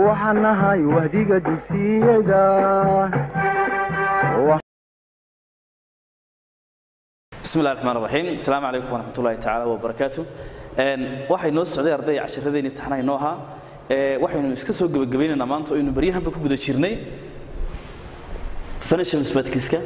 waxaan nahay wahdiga dugsiyada bismi llahi raxmaan raxiim asalaamu calaykum waraxmat ullahi tacaala wabarakaatu waxay noo socday arday casharadeenii taxnaha inoo ahaa waxaynu iska soo gebagabaynaynaa maanta oo aynu baryahanba ku guda jirnay financial mathematicska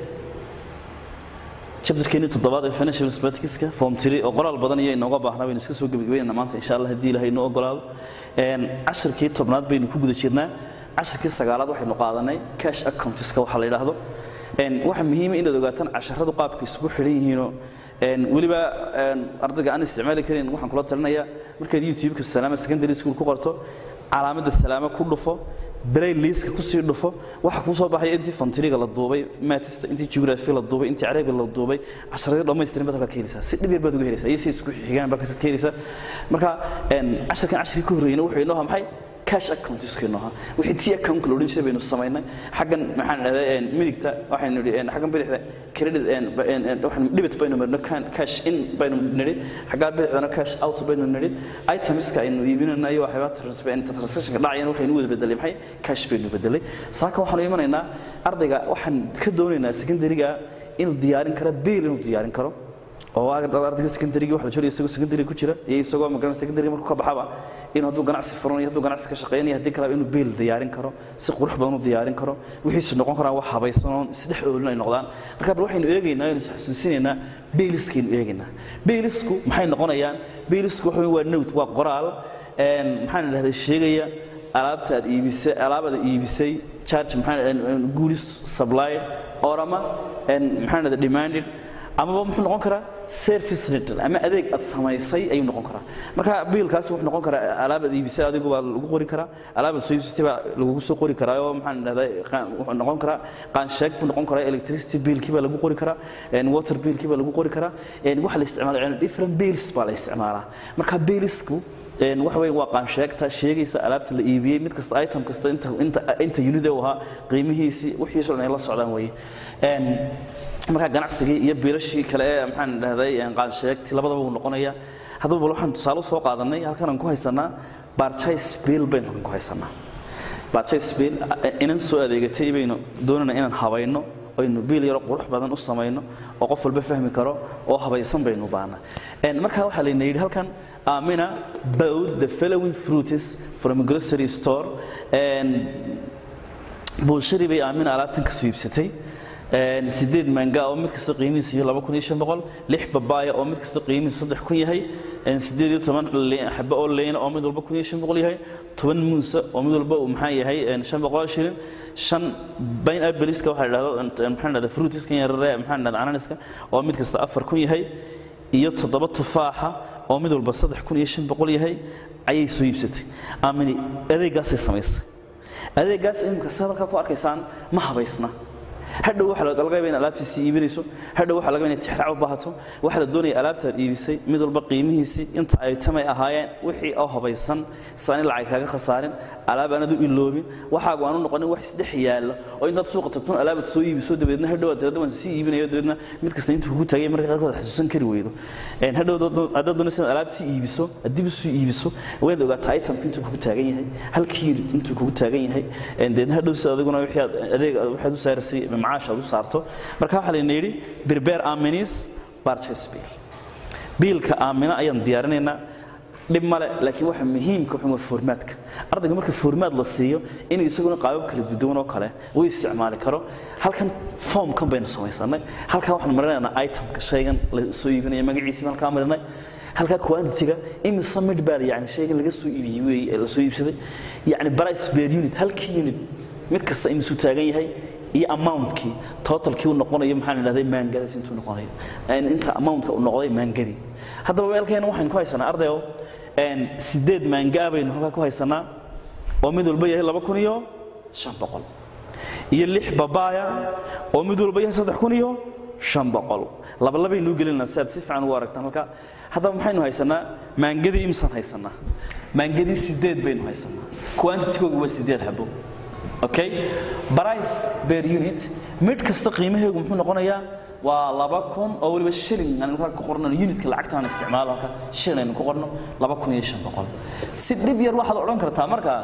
chapterkeennii toddobaad ee financial mathematicska form three oo qoraal badan iyo inooga baahnaa baynu iska soo gebagabaynaynaa maanta insha allah haddii ilahay inoo ogolaado casharkii tobnaad baynu ku guda jirnaa casharkii sagaalaad waxaynu qaadanay cash accountiska waxaa la yidhaahdo waxaa muhiima inaad ogaataan casharadu qaabka isugu xidhan yihiinoo weliba ardayga aan isticmaali karin waxaan kula talinayaa markaad youtube-ka salaama secondary school ku qorto calaamadda salaama ku dhufo belay liiska kusii dhufo waxa kuu soo baxaya intii fantiriga la duubay matista intii geography la duubay intii carabiga la duubay casharadii dhammaystiran baad halkaa ka helaysaa si dhib yar baad uga helaysaa iyo si isku xigaan baa kasid ka helaysaa marka casharkan casharkii ka horreeyna wuxuu inoo maxay cash account iskeenno ahaa wixii tii account la odhan jiray baynu samaynay xaggan maxaan dhahday midigta waxaynu nidhi xaggan bidixda credit waxaan dhibit baynu marno cash in baynu nidhi xaggaa bidixdana cash out baynu nidhi itemska aynu iibinayna iyo waxyaabaa transactionka dhacayana waxaynu wada bedelay maxay cash baynu bedelay saaka waxaanu imanaynaa ardayga waxaan ka doonaynaa secondaryga inuu diyaarin karo biil inuu diyaarin karo oo ardayga secondaryga waxa la jooga isagoo secondary ku jira iyo isagoo magaran secondary markuu ka baxaba in hadduu ganacsi furanayo hadduu ganacsi ka shaqeynayo haddii kaleba inuu beel diyaarin karo si qurux badan u diyaarin karo wixiisu noqon karaan wax habaysan oo isdhex oolin ay noqdaan marka bal waxaynu eegaynaa aynu xasuusinaynaa beeliskaynu eegaynaa beelisku maxay noqonayaan beelisku waxa waa note waa qoraal maxaan idhahday sheegaya alaabta aad iibisay alaabada iibisay charge maxaan goods supply or ama maxaan idhahday demanded amaba muxuu noqon karaa service rental ama adeeg aad samaysay ayuu noqon karaa marka biilkaasi wuxuu noqon karaa alaabaad iibisay adigu baa lagu qori karaa alaabaad soo iibsatay baa lagugu soo qori karaa oo maxaan dhahday wuxuu noqon karaa qaansheeg buu noqon karaa electricity biilkii baa lagu qori karaa water biilkii baa lagu qori karaa waxa la isticmaalaa different bills baa la isticmaalaa marka biilisku waxa weeye waa qaansheegta sheegaysa alaabta la iibiyey mid kasta item kasta inta inta inta unit uu ahaa qiimihiisii wixiisu dhan ay la socdaan weeye markaa ganacsigii iyo biilashii kale ee maxaan dhahday qaansheegti labadaba uu noqonaya haddaba bal waxaan tusaale soo qaadanay halkan aan ku haysanaa barchise bill baynu halkan ku haysanaa barchise bill inan soo adeegatay baynu doonayna inaan habayno aynu biil yaro qurux badan u samayno oo qof walba fahmi karo oo habaysan baynu baana markaa waxaa layna yidhi halkan amina bowed the following fruits from a grocery store buulshari bay aamina alaabtan ka soo iibsatay sideed manga oo mid kasta qiimihiisu yahay laba kun iyo shan boqol lix babaaya oo mid kasta qiimihiisu saddex kun yahay sideed iyo toban xabe oo leyna oo mid walba kun iyo shan boqol yahay toban muusa oo mid walba uu maxaa yahay shan boqol shilin shan bayn abeliska waxaa la dhahdo maxaa dhahda fruitiskan yarare maxaa dhahda ananiska oo mid kasta afar kun yahay iyo toddoba tufaaxa oo mid walba saddex kun iyo shan boqol yahay ayay soo iibsatay aamini adeeggaasay samaysay adeeggaas imika sa halkaa ku arkaysaan ma habaysna hadhow waxa laga yaabaa in alaabtiisii iibinayso hadhow waxa laga yaabaa in tixraac u baahato waxa la doonaya alaabtaad iibisay mid walba qiimihiisii inta ay tamay ahaayeen wixii oo habaysan saan in lacag kaaga khasaarin alaab aanad u iloobin waxaagu aanu noqonin wax isdhex yaalla oo intaad suuqa tagtun alaabad soo iibiso dabeedna hadhow aad dabeedna waan sii iibinayo dabeedna mid kasta intuu kugu taagay marka qaarkood xasuusan kari weydo hadhow haddaad doonaysa inaad alaabtii iibiso dib isu iibiso waad ogaataa itemku intuu kugu taagan yahay halkii unit intuu kugu taagan yahay dabeedna hadhow si adiguna wixii aad adeeg waxaad u saarasay macaash aad u saarto marka waxaa layna yidhi prepare aminis purchase bill biilka aamina ayaan diyaarinaynaa dhib male laakiin waxa muhiimka waxa waa formaadka ardayga marka formaad la siiyo inuu isaguna qaabab kala duwan oo kale uu isticmaali karo halkan formkan baynu samaysanay halkaa waxaan marinaynaa itemka shaygan la soo iibinaya magaciisii halkaa marinay halkaa quantity-ga imisa mid baa yani shaygan laga soo iibiyey weeye la soo iibsaday yani price per unit halkii unit mid kasta imisuu taagan yahay iyo amountkii totalkii uu noqonayo maxaan idhahday maangadaas intuu noqonayo inta amountka uu noqday maangadii haddaba weelkeena waxaynu ku haysanaa ardayo sideed maangaa baynu halkaa ku haysanaa oo mid walba yahay laba kun iyo shan boqol iyo lix babaaya oo mid walba yahay saddex kun iyo shan boqol labalabaynuu gelinaa si aad si fiican ugu aragtaan halkaa haddaba maxaynu haysanaa maangadii imsaan haysanaa maangadii sideed baynu haysanaa quantitygooga waa sideed xabo okay price per unit mid kasta qiimaheegu muxuu noqonayaa waa laba kun oo weliba shilling aan halkaa ku qorno unitka lacagta aan isticmaalo halka shilling aynu ku qorno laba kun iyo shan boqol si dhib yar waxaad odhan kartaa marka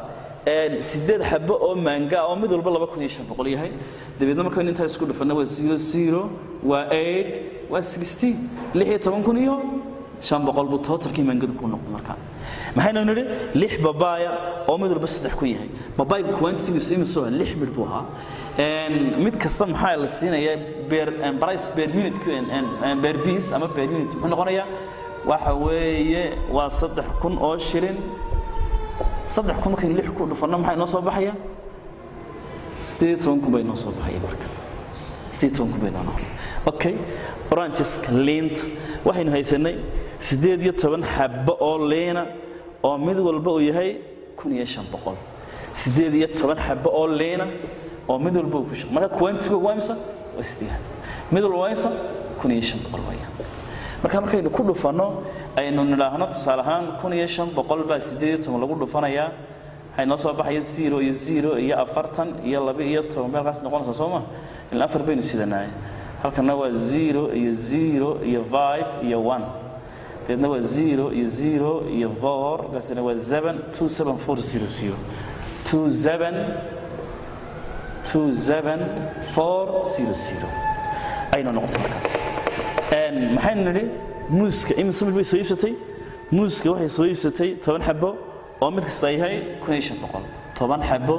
een, sideed xabo oo maanga oo mid walba laba kun iyo shan boqol yahay dabeedna markaynu intaa isku dhufanna waa zero zero waa eight waa sixteen lix iyo toban kun iyo shan boqol buu totalkii maangadu ku noqday markaa maxaynu nidhi lix babaaya oo mid walba saddex kun yahay babaayga quantitigiisu imisoo lix midh buu ahaa Een, mid kasta maxaa la siinayaa beer een, price per unit een, een, een, per piece ama per unit muxuu noqonayaa waxa weeye waa saddex kun oo shilin saddex kun markaynu lix ku dhufanno maxaa inoo soo baxaya sideed iyo toban kun bay inoo soo baxaya marka sideed iyo toban kun bay inoo noqon okay orangeska liinta waxaynu haysanay sideed iyo toban xabbo oo liina oo mid walba uu yahay kun iyo shan boqol sideed iyo toban xabbo oo liina oo mid walba uu ku shaqo marka quantiga waa imisa waa sideed mid walba waa imisa kun iyo shan boqol weeyaan marka markaynu ku dhufanno aynu nidhaahno tusaale ahaan kun iyo shan boqol baa sideed iyo toban lagu dhufanayaa waxay noo soo baxaya zero iyo zero iyo afartan iyo laba iyo toban meelkaas noqonaysa soo ma ilaa afar baynu sidanaay halkana waa zero iyo zero iyo five iyo one deedna waa zero iyo zero iyo four kaasina waa seven two seven four zero zero two seven two seven four zero zero aynu noqotay markaas Een, maxaynu nidhi muuska imise mid bay soo iibsatay muuska waxay soo iibsatay toban xabo oo mid kasta yahay kun iyo shan boqol toban xabo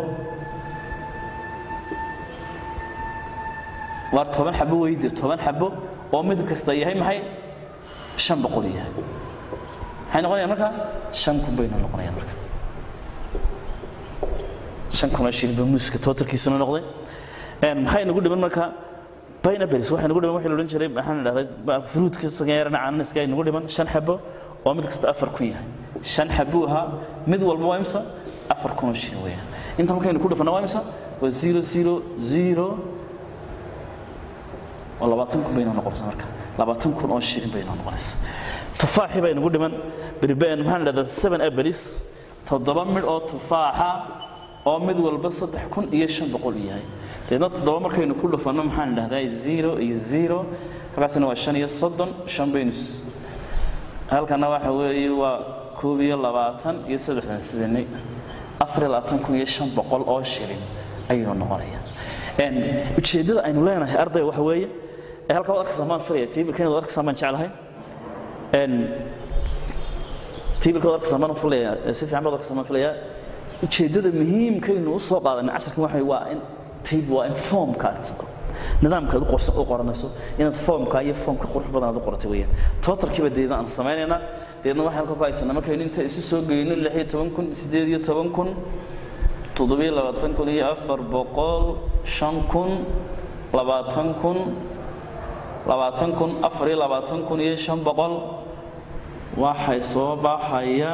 waa toban xabo weydi toban xabo oo mid kasta yahay maxay shan boqol yahay maxay noqonayaan marka shan kun bayna noqonayaan marka shan kun oo shilin baa muuska totalkiisuna noqday Een, maxay nagu dhiman marka pineapples waxay nagu dhiman waxii la odhan jiray maxaan idhahday fruitka sageerana cananaska ay nagu dhiman shan xabo oo mid kasta afar kun yahay shan xabuu ahaa mid walba waa imsa afar kun oo shilin weeyaan inta markaynu ku dhufana waa imsa waa zero zero zero oo labaatan kun baynoo noqonaysa marka labaatan kun oo shilin baynoo noqonaysa tufaaxii baa inagu dhiman berben maxaan idhahdaa seven apples toddoba midh oo tufaaxa oo mid walba saddex kun iyo shan boqol yahay deedna toddoba markaynu ku dhufanno maxaan idhahdaa zero iyo zero halkaasina waa shan iyo soddon shan baynu s- halkana waxa weeye waa koob iyo labaatan iyo saddexdan sidanay afar iyo labaatan kun iyo shan boqol oo shilin ayuu noqonaya Een, ujeeddada aynu leenahay ardayga waxa weeye ee halkaa waad arkaysaa maan filaya taybilkan waad arkaysaa maan jeclahay Een, taybilka waad arkaysaa maan filaya si fiican baad arkaysaa maan filaya ujeeddada muhiimkaynu u soo qaadanay casharkan waxa weeye waa in tayb waa in foomkaad nidaamkaad u qorsa- u qoranayso inaad foomka iyo foomka qurux badan aad u qoratay weeyaan totalkiiba deedna aan samaynaynaa deedna waxaan halka ku haysanaa markaynu inta isu soo geyno lix iyo toban kun sideed iyo toban kun toddobiyo labaatan kun iyo afar boqol shan kun labaatan kun labaatan kun afar iyo labaatan kun iyo shan boqol waxay soo baxaya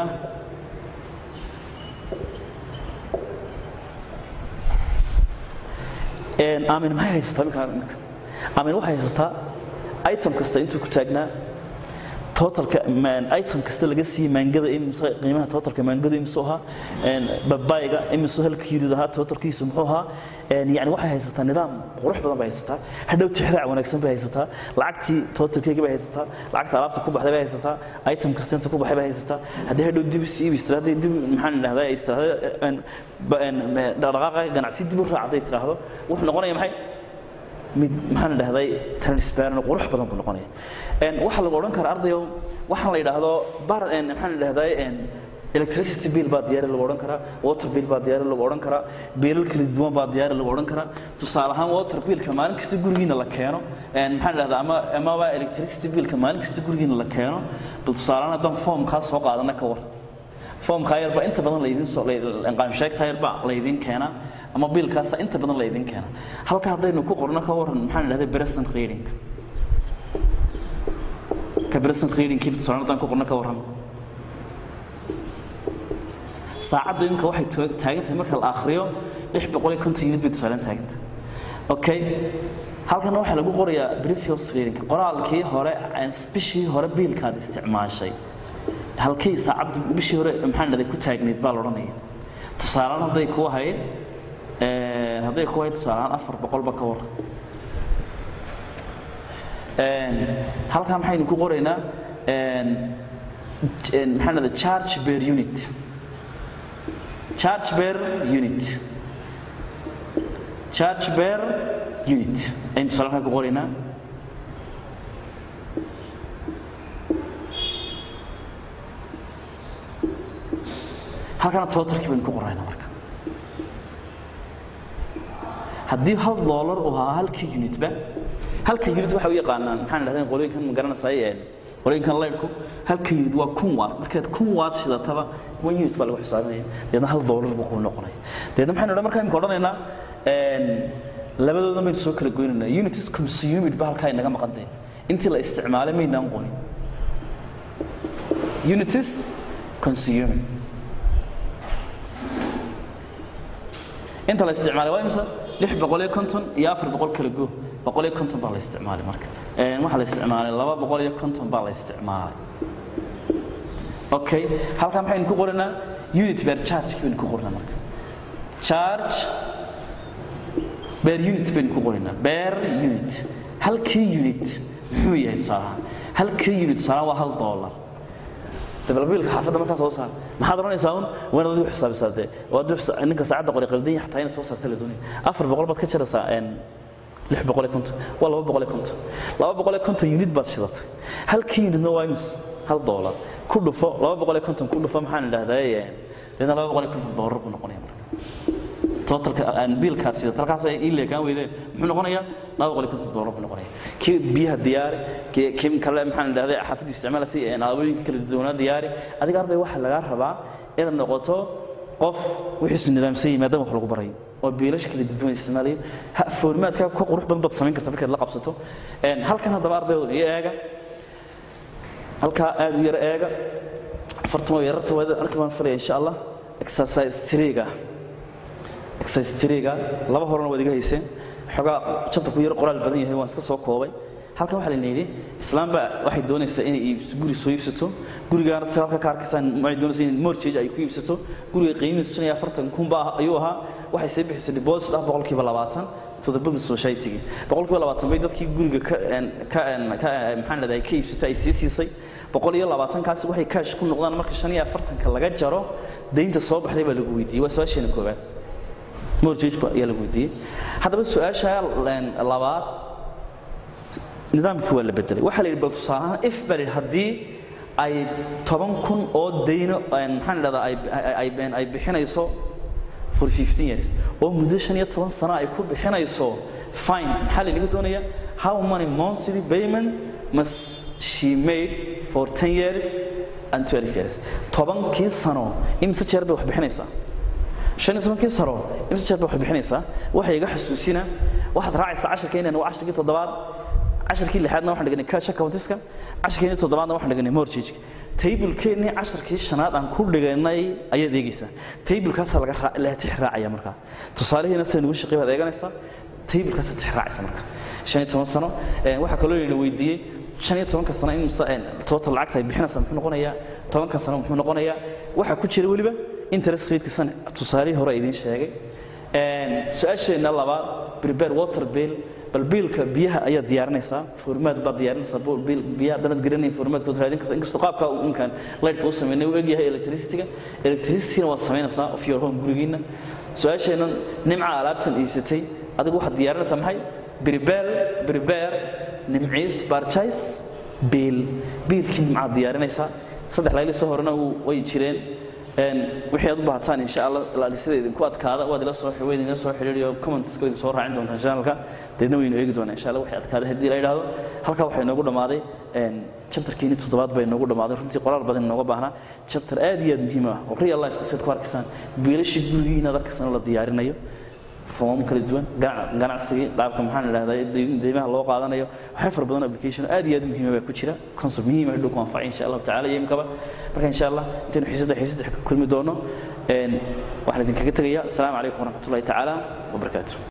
Een, aamin maxay haysataa markaa iminka aamin waxay haysataa item kasta intuu ku taagnaa totalka man- item kasta laga siiyey maangada imise qiimaha totalka maangada imisu ahaa een, babayga imisu halka yidid ahaa totalkiisu muxuu ahaa een, yacni waxay haysataa nidaam qurux badan bay haysataa hadhow tixraac wanaagsan bay haysataa lacagtii totalkeyga bay haysataa lacagta alaabta ku baxday bay haysataa item kasta inta ku baxay bay haysataa haddii hadhow dib is iibis tiraahdo haddii dib maxaan idhahdaa is tiraahdo een, ba- een, dhaqdhaqaaqa ganacsi dib u raac hadday tiraahdo wuxuu noqonaya maxay mid maxaan idhahday transparent qurux badan buu noqonaya een waxa lagu odhan karaa ardayo waxaan la yidhaahdo bar een maxaan idhahday een electricity bill baa diyaari lagu odhan karaa water bill baa diyaari lagu odhan karaa biilal kala duwan baa diyaari lagu odhan karaa tusaale ahaan water billka maalin kasta gurigiina la keeno een maxaan idhahdaa ama amaba electricity billka maalin kasta gurigiina la keeno bal tusaale ahaan haddaan foomkaa soo qaadana ka war foomkaa yarba inta badan laydin soo qaamsheegtaa yarba laydin keenaa ama biilkaasa inta badan laydin keenaa halka haddaynu ku qorno ka waran maxaan idhahday present reading ka present reading kii tusaale haddaan ku qorno ka waran saacaddu imika waxay toog- taagan tahay marka la akhriyo lix boqol iyo konton unit bay tusaalen taagan tahay okay halkan waxaa lagu qorayaa previous reading qoraalkii hore bishii hore biilkaad isticmaashay halkay saacaddu bishii hore maxaan dhahday ku taagneyd baa la odhanaya tusaalaan hadday ku ahayd een, hadday ku ahayd tusaalaan afar boqolba ka waran Een, halkan maxaynu ku qoraynaa een, j- een, maxaan dhahday charge per unit charge per unit charge per unit aynu tusaale halkan ku qoraynaa halkana totalkii baynu ku qoraynaa marka haddii hal doolar uu ahaa halkii unitba halka unit waxa u yaqaanaan maxaan idhahdeen qolooyinkan ma garanaysaay qolooyinkan laydhku halka unit waa kun watt markaad kun watt shidataba one unit baa lagu xisaabinaya deedna hal doolar buu kuu noqonaya deedna maxaynu odhan markaa imika odhanaynaa labadoodan baynu soo kala goynaynaa unitis consumed ba halkaa inaga maqan tahay intii la isticmaalay maynaan qonin unitis consumed inta la isticmaalay waa imisa lix boqol iyo konton iyo afar boqol kala go boqol iyo konton baa la isticmaalay marka waxaa la isticmaalay laba boqol iyo konton baa la isticmaalay okay halkaa maxaynu ku qoranaa unit bear charge baynu ku qoranaa marka charge bear unit baynu ku qoranaa bear unit halkii unit muxuu yahay tusaalahaan halkii unit tusaalahaan waa hal dollar dabalbiilka xaafadda markaa soo saar maxaad oranaysaa un waan adigu xisaabisaa dee waa ninka saacadda qori qaldan yahay xataa inaad soo saarta la doonaya afar boqol baad ka jaraysaa lix boqol iyo konton waa laba boqol iyo konton laba boqol iyo konton unit baad shidatay halkii unitna waa imis hal doolar ku dhufo laba boqol iyo konton ku dhufo maxaan idhahdaa deedna laba boqol iyo konton doolar buu noqonaya marka totalka biilkaas sidata halkaas ay ii leekaan weydeen muxuu noqonayaa laba boqol iyo konton doolar buu noqonaya kii biyaha diyaari kii kale maxaan idhahday xaafaddu isticmaalaysa alaabooyinka kala duwanaa diyaari adiga arday waxaa lagaa rabaa inaad noqoto qof wixiisu nidaamsan yahay maadaama wax lagu barayo oo biilasha kala duwan isticmaalayo foormaadka ka qurux badan baad samayn karta markaad la qabsato halkan haddaba ardaydu iyo eega halkaa aad u yar eega afartan oo yararta waad arki baan filaya insha allah exercise triga exercise triga laba horena waad iga hayseen xogaa jabta ku yar qoraal badan yahay waan iska soo koobay halkan waxaa la yidhi islaam baa waxay doonaysaa inay iibso guri soo iibsato gurigaana si halka ka arkaysaan waxay doonaysaa in mortgage ay ku iibsato guriga qiimihiisu shan iyo afartan kun baa ayuu ahaa waxay sii bixisay deposit ah boqolkiiba labaatan to the building society boqolkiiba labaatan bay dadkii guriga ka ka ka maxaan leedahay ka iibsatay ay sii siisay boqol iyo labaatankaasi waxay cash ku noqdaan marka shan iyo afartanka laga jaro daynta soo baxday baa lagu weydiiyey waa su-aasheena koowaad mortgage ayaa lagu weydiiyey haddaba su-aasha labaad nidaamkii waa la bedelay waxaa la yidhi bal tusaalahaan if baa la yidhi haddii ay toban kun oo dayno maxaan idhahdaa ay ay ay bixinayso for 15 years oo muddo shan iyo toban sano ay ku bixinayso fine maxaa laynaga doonaya how many monthly payment must she made for 10 years and 12 years tobankii sano imse jeer bay wax bixinaysaa shan iyo tobankii sano imse jeer bay wax bixinaysaa waxay iga xasuusina waxaad raacaysaa casharka inaan waa casharkii toddobaad casharkii lixaadna waxaan dhiganay cash accountiska casharkii toddobaadna waxaan dhiganay mortgage taybulkeennii casharkii shanaad aan ku dhiganay ayaad eegaysaa taybulkaasaa laga la tix raacaya markaa tusaalihiina sida nugu shaqey baad eeganaysaa taybulkaasaa tix raacaysa marka shan iyo toban sano waxaa kaloo la weydiiyey shan iyo tobanka sano in total lacagta ay bixinaysaa muxuu noqonayaa tobanka sano muxuu noqonayaa waxaa ku jira weliba interest rateka tusaalihii hore idiin sheegay su-aasheenna labaad prepare water bill bal biilka biyaha ayaa diyaarinaysaa formaad baad diyaarinaysaa biil biyaha haddanaad garanayn formaadkood raadin kartaa inkastoo qaabkaa uu ninkan lightka u sameynay uu egyahay electricityga electricityna waad samaynaysaa of your home gurigiina su-aasheenna nimca alaabtan iibsatay adigu waxaad diyaarinaysaa maxay prepare prepare nimciis purchase biil biilkii nimcaad diyaarinaysaa saddex layli soo horena way jireen wixii aad u baahataan insha allah sida idinku adkaada waad ila soo wayd ila soo xiriiriyo commentska idin soo raacin doontaan channelka deedna waynu eegi doonaa insha allah wixii adkaada haddii la yidhaahdo halkaa waxay noogu dhammaaday chapterkiini toddobaad bay noogu dhammaaday runtii qoraal badan inooga baahnaa chapter aad iyo aad muhiim ah oo real life sidaad ku arkaysaan biilashii gurigiina ad arkaysaan oo la diyaarinayo foomam kala duwan ganacsigii qaabka maxaan idhahdaa deymaha loo qaadanayo waxay fara badan application aad iyo aad muhiima baa ku jira concept muhiim ah dhulku anfacay insha allahu tacala iyo imkaba marka insha allah intaynu xiisada xiisada ka kulmi doono waxaan idinkaga tegayaa asalaamu calaykum waraxmatullahi tacaala wabarakaatu